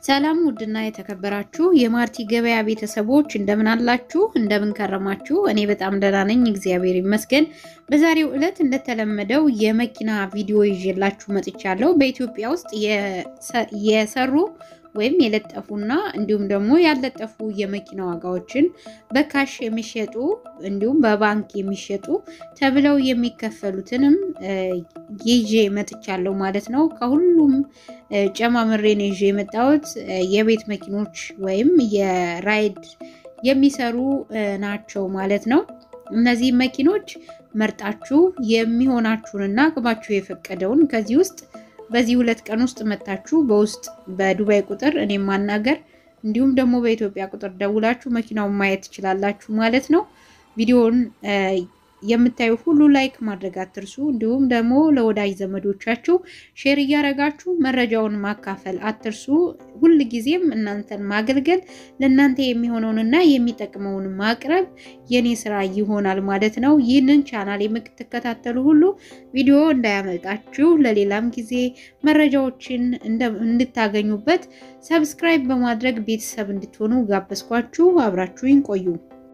ሰላም ውድና የተከበራችሁ የማርቲ ገበያ ቤተሰቦች እንደምን አላችሁ? እንደምን ከረማችሁ? እኔ በጣም ደህና ነኝ፣ እግዚአብሔር ይመስገን። በዛሬው ዕለት እንደተለመደው የመኪና ቪዲዮ ይዤላችሁ መጥቻለሁ። በኢትዮጵያ ውስጥ የሰሩ ወይም የለጠፉና እንዲሁም ደግሞ ያልለጠፉ የመኪና ዋጋዎችን በካሽ የሚሸጡ እንዲሁም በባንክ የሚሸጡ ተብለው የሚከፈሉትንም ይዤ መጥቻለሁ ማለት ነው። ከሁሉም ጨማምሬን ይዤ የመጣሁት የቤት መኪኖች ወይም የራይድ የሚሰሩ ናቸው ማለት ነው። እነዚህ መኪኖች መርጣችሁ የሚሆናችሁንና አቅማችሁ የፈቀደውን ከዚህ ውስጥ በዚህ ሁለት ቀን ውስጥ መታችሁ በውስጥ በዱባይ ቁጥር እኔም ማናገር እንዲሁም ደግሞ በኢትዮጵያ ቁጥር ደውላችሁ መኪናውን ማየት ትችላላችሁ ማለት ነው። ቪዲዮውን የምታዩ ሁሉ ላይክ ማድረግ አትርሱ። እንዲሁም ደግሞ ለወዳጅ ዘመዶቻችሁ ሼር እያደረጋችሁ መረጃውን ማካፈል አትርሱ። ሁል ጊዜም እናንተን ማገልገል ለእናንተ የሚሆነውንና የሚጠቅመውን ማቅረብ የኔ ስራ ይሆናል ማለት ነው። ይህንን ቻናል የምትከታተሉ ሁሉ ቪዲዮ እንዳያመልጣችሁ ለሌላም ጊዜ መረጃዎችን እንድታገኙበት ሰብስክራይብ በማድረግ ቤተሰብ እንድትሆኑ ጋበዝኳችሁ። አብራችሁኝ ቆዩ።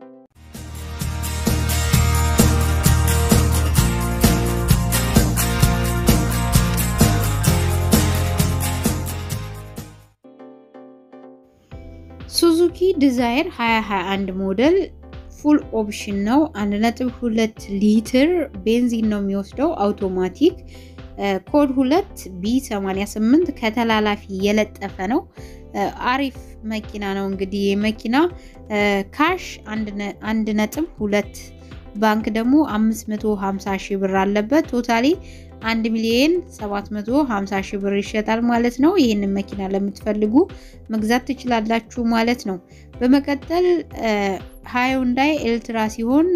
ሱዙኪ ዲዛይር 2021 ሞዴል ፉል ኦፕሽን ነው። 1.2 ሊትር ቤንዚን ነው የሚወስደው አውቶማቲክ። ኮድ 2 ቢ88 ከተላላፊ የለጠፈ ነው። አሪፍ መኪና ነው። እንግዲህ መኪና ካሽ 1.2 ባንክ ደግሞ 550 ሺህ ብር አለበት። ቶታሊ 1 ሚሊዮን 750 ሺህ ብር ይሸጣል ማለት ነው። ይህንን መኪና ለምትፈልጉ መግዛት ትችላላችሁ ማለት ነው። በመቀጠል ሃዩንዳይ ኤልትራ ሲሆን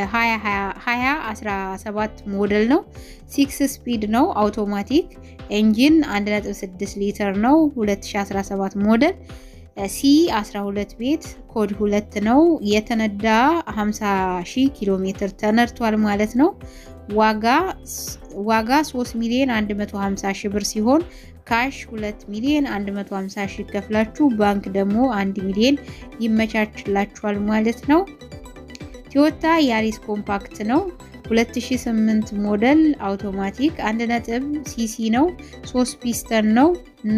2017 ሞዴል ነው። ሲክስ ስፒድ ነው አውቶማቲክ ኤንጂን 1.6 ሊትር ነው። 2017 ሞዴል ሲ 12 ቤት ኮድ 2 ነው። የተነዳ 50 ሺህ ኪሎ ሜትር ተነድቷል ማለት ነው። ዋጋ ዋጋ 3 ሚሊዮን 150 ሺህ ብር ሲሆን ካሽ 2 ሚሊዮን 150 ሺህ ከፍላችሁ ባንክ ደግሞ 1 ሚሊዮን ይመቻችላችኋል ማለት ነው። ቶዮታ ያሪስ ኮምፓክት ነው። 2008 ሞዴል አውቶማቲክ 1 ሲሲ ነው። 3 ፒስተን ነው።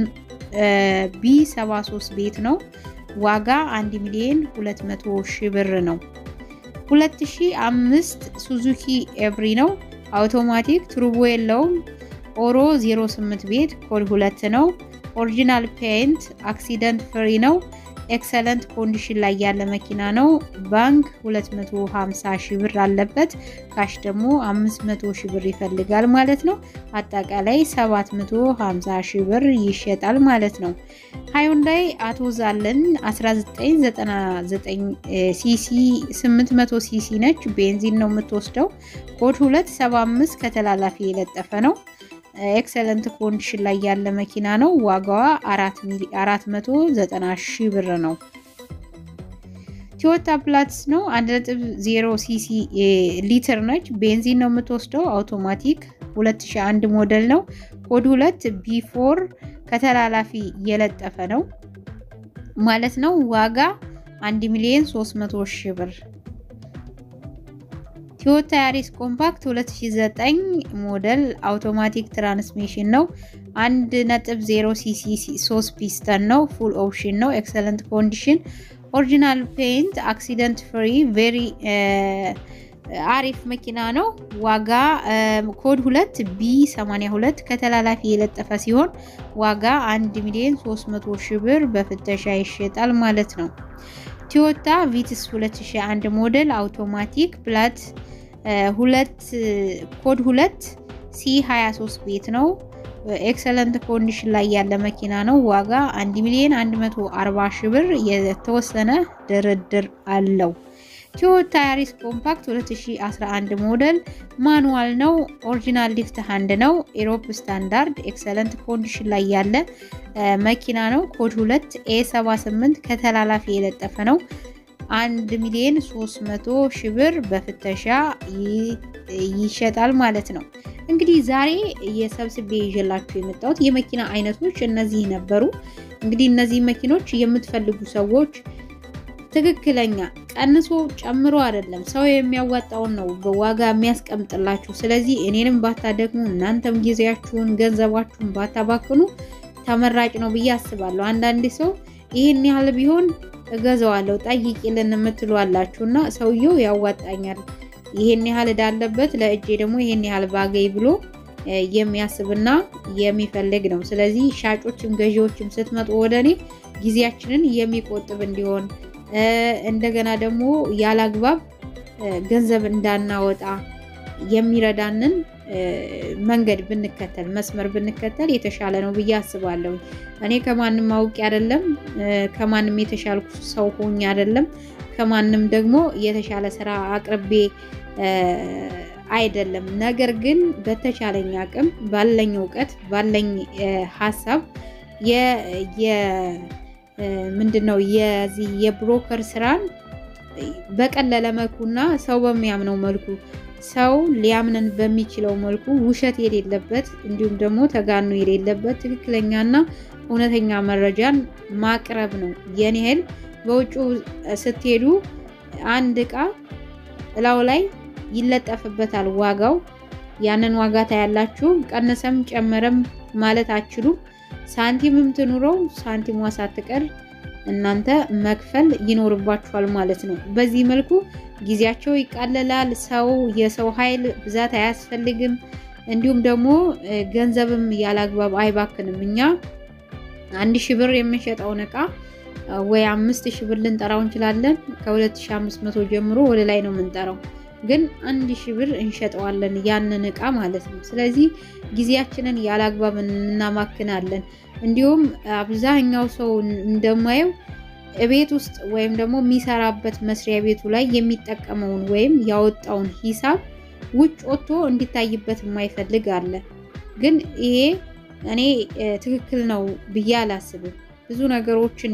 ቢ73 ቤት ነው። ዋጋ 1 ሚሊዮን 200 ሺህ ብር ነው። 2005 ሱዙኪ ኤቭሪ ነው። አውቶማቲክ ቱርቦ የለውም። ኦሮ 08 ቤት ኮድ 2 ነው። ኦሪጂናል ፔይንት አክሲደንት ፍሪ ነው። ኤክሰለንት ኮንዲሽን ላይ ያለ መኪና ነው። ባንክ 250 ሺህ ብር አለበት። ካሽ ደግሞ 500 ሺህ ብር ይፈልጋል ማለት ነው። አጠቃላይ 750 ሺህ ብር ይሸጣል ማለት ነው። ሃዩንዳይ አቶዛለን 1999 ሲሲ 800 ሲሲ ነች። ቤንዚን ነው የምትወስደው። ኮድ 275 ከተላላፊ የለጠፈ ነው። ኤክሰለንት ኮንዲሽን ላይ ያለ መኪና ነው። ዋጋዋ 490 ሺህ ብር ነው። ቶዮታ ፕላትስ ነው። 1.0 ሲሲ ሊትር ነች። ቤንዚን ነው የምትወስደው። አውቶማቲክ 2001 ሞዴል ነው። ኮድ 2 ቢ4 ከተላላፊ የለጠፈ ነው ማለት ነው። ዋጋ 1 ሚሊዮን 300 ሺህ ብር። ቶዮታ ያሪስ ኮምፓክት 2009 ሞዴል አውቶማቲክ ትራንስሚሽን ነው። 1.0 ሲሲ 3 ፒስተን ነው። ፉል ኦፕሽን ነው። ኤክሰለንት ኮንዲሽን ኦሪጂናል ፔይንት አክሲደንት ፍሪ ቬሪ አሪፍ መኪና ነው። ዋጋ ኮድ 2 ቢ 82 ከተላላፊ የለጠፈ ሲሆን ዋጋ 1 ሚሊዮን 300 ሺህ ብር በፍተሻ ይሸጣል ማለት ነው። ቶዮታ ቪትስ 2001 ሞዴል አውቶማቲክ ፕላት ሁለት ኮድ 2 ሲ 23 ቤት ነው። ኤክሰለንት ኮንዲሽን ላይ ያለ መኪና ነው። ዋጋ 1 ሚሊዮን 140 ሺህ ብር የተወሰነ ድርድር አለው። ቶዮታ ያሪስ ኮምፓክት 2011 ሞዴል ማኑዋል ነው። ኦሪጂናል ሊፍት ሃንድ ነው። ኤሮፕ ስታንዳርድ ኤክሰለንት ኮንዲሽን ላይ ያለ መኪና ነው። ኮድ 2 ኤ 78 ከተላላፊ የለጠፈ ነው። 1 ሚሊዮን 300 ሺህ ብር በፍተሻ ይሸጣል ማለት ነው። እንግዲህ ዛሬ የሰብስቤ ይዤላችሁ የመጣሁት የመኪና አይነቶች እነዚህ ነበሩ። እንግዲህ እነዚህ መኪኖች የምትፈልጉ ሰዎች ትክክለኛ ቀንሶ ጨምሮ አይደለም ሰው የሚያዋጣውን ነው በዋጋ የሚያስቀምጥላችሁ። ስለዚህ እኔንም ባታደግሙ እናንተም ጊዜያችሁን ገንዘባችሁን ባታባክኑ ተመራጭ ነው ብዬ አስባለሁ። አንዳንድ ሰው ይህን ያህል ቢሆን እገዛዋለሁ ጠይቂልን የምትሉ አላችሁ እና ሰውየው ያዋጣኛል ይሄን ያህል እዳለበት ለእጄ ደግሞ ይሄን ያህል ባገኝ ብሎ የሚያስብና የሚፈልግ ነው። ስለዚህ ሻጮችም ገዢዎችም ስትመጡ ወደ እኔ ጊዜያችንን የሚቆጥብ እንዲሆን እንደገና ደግሞ ያላግባብ ገንዘብ እንዳናወጣ የሚረዳንን መንገድ ብንከተል መስመር ብንከተል የተሻለ ነው ብዬ አስባለሁ። እኔ ከማንም አውቄ አይደለም፣ ከማንም የተሻልኩ ሰው ሆኜ አይደለም፣ ከማንም ደግሞ የተሻለ ስራ አቅርቤ አይደለም። ነገር ግን በተቻለኝ አቅም ባለኝ እውቀት ባለኝ ሀሳብ ምንድን ነው የዚህ የብሮከር ስራን በቀለለ መልኩና ሰው በሚያምነው መልኩ ሰው ሊያምነን በሚችለው መልኩ ውሸት የሌለበት እንዲሁም ደግሞ ተጋኑ የሌለበት ትክክለኛና እውነተኛ መረጃን ማቅረብ ነው። የኔ ያህል በውጭ ስትሄዱ አንድ እቃ እላው ላይ ይለጠፍበታል ዋጋው። ያንን ዋጋ ታያላችሁ። ቀነሰም ጨመረም ማለት አችሉም። ሳንቲምም ትኑረው ሳንቲሟ ሳትቀር እናንተ መክፈል ይኖርባችኋል ማለት ነው። በዚህ መልኩ ጊዜያቸው ይቃለላል። ሰው የሰው ኃይል ብዛት አያስፈልግም። እንዲሁም ደግሞ ገንዘብም ያላግባብ አይባክንም። እኛ አንድ ሺህ ብር የምንሸጠውን እቃ ወይ አምስት ሺህ ብር ልንጠራው እንችላለን። ከ2500 ጀምሮ ወደ ላይ ነው የምንጠራው ግን አንድ ሺህ ብር እንሸጠዋለን ያንን እቃ ማለት ነው። ስለዚህ ጊዜያችንን ያላግባብ እናማክናለን። እንዲሁም አብዛኛው ሰው እንደማየው ቤት ውስጥ ወይም ደግሞ የሚሰራበት መስሪያ ቤቱ ላይ የሚጠቀመውን ወይም ያወጣውን ሂሳብ ውጭ ወጥቶ እንዲታይበት የማይፈልግ አለ። ግን ይሄ እኔ ትክክል ነው ብዬ አላስብም። ብዙ ነገሮችን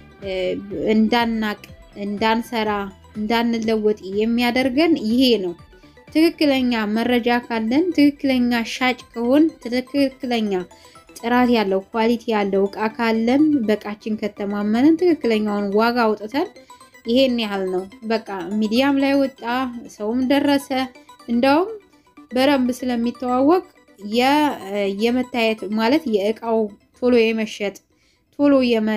እንዳናቅ እንዳንሰራ እንዳንለወጥ የሚያደርገን ይሄ ነው። ትክክለኛ መረጃ ካለን፣ ትክክለኛ ሻጭ ከሆን፣ ትክክለኛ ጥራት ያለው ኳሊቲ ያለው እቃ ካለን፣ በእቃችን ከተማመንን፣ ትክክለኛውን ዋጋ አውጥተን ይሄን ያህል ነው በቃ ሚዲያም ላይ ወጣ፣ ሰውም ደረሰ። እንደውም በደንብ ስለሚተዋወቅ የመታየት ማለት የእቃው ቶሎ የመሸጥ ቶሎ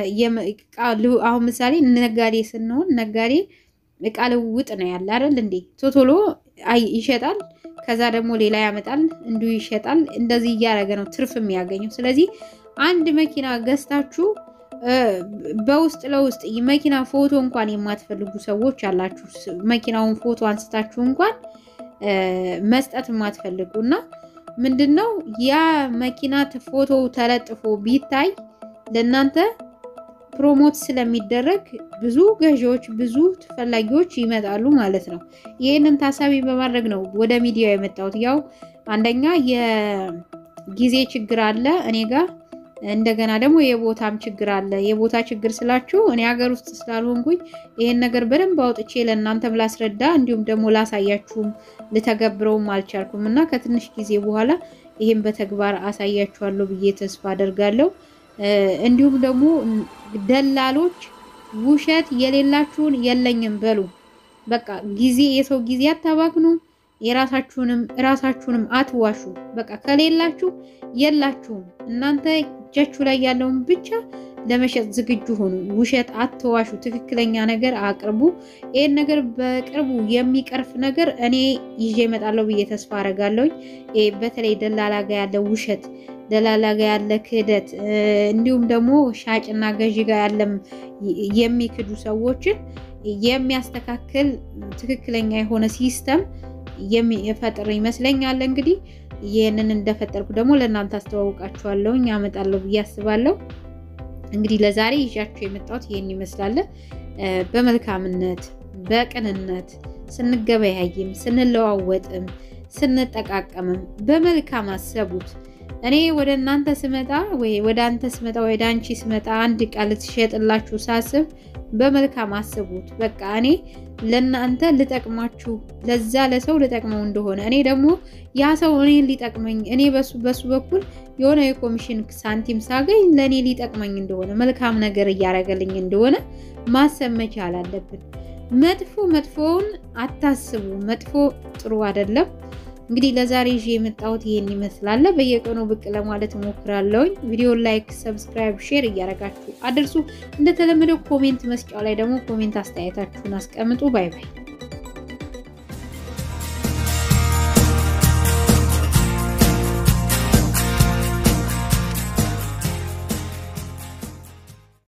አሁን ምሳሌ ነጋዴ ስንሆን ነጋዴ እቃ ልውውጥ ነው ያለ አይደል እንዴ? ቶቶሎ ይሸጣል፣ ከዛ ደግሞ ሌላ ያመጣል፣ እንዲሁ ይሸጣል። እንደዚህ እያደረገ ነው ትርፍ የሚያገኘው። ስለዚህ አንድ መኪና ገዝታችሁ በውስጥ ለውስጥ መኪና ፎቶ እንኳን የማትፈልጉ ሰዎች አላችሁ። መኪናውን ፎቶ አንስታችሁ እንኳን መስጠት የማትፈልጉ እና ምንድን ነው ያ መኪና ፎቶ ተለጥፎ ቢታይ ለእናንተ ፕሮሞት ስለሚደረግ ብዙ ገዢዎች ብዙ ተፈላጊዎች ይመጣሉ ማለት ነው። ይህንን ታሳቢ በማድረግ ነው ወደ ሚዲያ የመጣሁት። ያው አንደኛ የጊዜ ችግር አለ እኔ ጋር፣ እንደገና ደግሞ የቦታም ችግር አለ። የቦታ ችግር ስላችሁ እኔ ሀገር ውስጥ ስላልሆንኩኝ ይህን ነገር በደንብ አውጥቼ ለእናንተም ላስረዳ እንዲሁም ደግሞ ላሳያችሁም ልተገብረውም አልቻልኩም እና ከትንሽ ጊዜ በኋላ ይህም በተግባር አሳያችኋለሁ ብዬ ተስፋ አደርጋለሁ። እንዲሁም ደግሞ ደላሎች ውሸት የሌላችሁን የለኝም በሉ። በቃ ጊዜ የሰው ጊዜ አታባክኑ። የራሳችሁንም ራሳችሁንም አትዋሹ። በቃ ከሌላችሁ የላችሁም። እናንተ እጃችሁ ላይ ያለውን ብቻ ለመሸጥ ዝግጁ ሆኑ። ውሸት አትዋሹ። ትክክለኛ ነገር አቅርቡ። ይህን ነገር በቅርቡ የሚቀርፍ ነገር እኔ ይዤ እመጣለሁ ብዬ ተስፋ አደርጋለሁ። በተለይ ደላላ ጋ ያለ ውሸት ደላላ ጋ ያለ ክህደት እንዲሁም ደግሞ ሻጭና ገዢ ጋር ያለም የሚክዱ ሰዎችን የሚያስተካክል ትክክለኛ የሆነ ሲስተም የሚፈጥር ይመስለኛል። እንግዲህ ይህንን እንደፈጠርኩ ደግሞ ለእናንተ አስተዋውቃችኋለሁ አመጣለሁ ብዬ አስባለሁ። እንግዲህ ለዛሬ ይዣችሁ የመጣሁት ይህን ይመስላል። በመልካምነት በቅንነት ስንገበያይም ስንለዋወጥም ስንጠቃቀምም በመልካም አሰቡት። እኔ ወደ እናንተ ስመጣ ወይ ወደ አንተ ስመጣ ወደ አንቺ ስመጣ አንድ ዕቃ ልትሸጥላችሁ ሳስብ በመልካም አስቡት። በቃ እኔ ለእናንተ ልጠቅማችሁ ለዛ ለሰው ልጠቅመው እንደሆነ እኔ ደግሞ ያ ሰው እኔን ሊጠቅመኝ እኔ በሱ በሱ በኩል የሆነ የኮሚሽን ሳንቲም ሳገኝ ለእኔ ሊጠቅመኝ እንደሆነ መልካም ነገር እያደረገልኝ እንደሆነ ማሰብ መቻል አለብን። መጥፎ መጥፎውን አታስቡ። መጥፎ ጥሩ አይደለም። እንግዲህ ለዛሬ ይዤ የመጣሁት ይሄን ይመስላል። በየቀኑ ብቅ ለማለት እሞክራለሁኝ። ቪዲዮ ላይክ፣ ሰብስክራይብ፣ ሼር እያደረጋችሁ አድርሱ። እንደተለመደው ኮሜንት መስጫው ላይ ደግሞ ኮሜንት አስተያየታችሁን አስቀምጡ። ባይ ባይ።